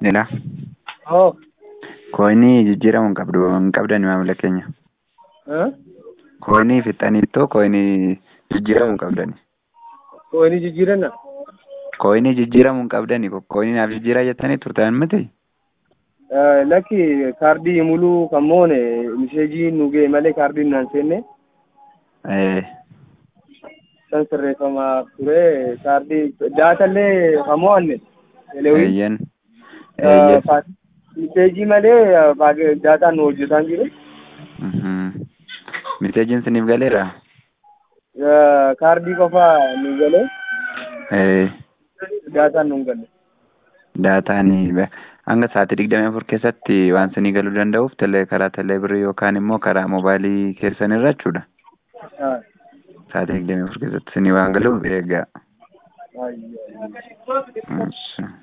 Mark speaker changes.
Speaker 1: Nila.
Speaker 2: Oo.
Speaker 1: Koinii jijjiiramu hin qabdu hin qabdani maamila keenya.
Speaker 2: Eh?
Speaker 1: Koinii fixaniittoo koinii jijjiiramu hin qabdani.
Speaker 2: Koinii jijjiiranna?
Speaker 1: Koinii jijjiiramu hin qabdani. Koinii naaf jijjiiraa jettanii turtan miti.
Speaker 2: Eh, Lakki kaardii muluu kan moone misheejii nu ga'e malee kaardiin naan seenne
Speaker 1: Eh,
Speaker 2: san sirreeffamaa ture kaardii daatallee kan mo'anne elewii
Speaker 1: eeyyan. Eeyyan.
Speaker 2: misheejii malee baage- daataan nu hojjetaan jiru
Speaker 1: Mhm. Miteejiin siniif galeera?
Speaker 2: Eh, kaardii qofa nu galee
Speaker 1: Eh,
Speaker 2: daataan nu hin galle.
Speaker 1: daataanii be- hanga sa'aatii digdamii afur keessatti waan sinii galuu danda'uuf telee karaa telee birrii yookaan immoo karaa moobaayilii keessan irra jechuudha.
Speaker 2: Ah,
Speaker 1: Sa'aatii digdamii afur keessatti sinii waan galuuf eegaa.
Speaker 2: ayyo.
Speaker 1: Achi.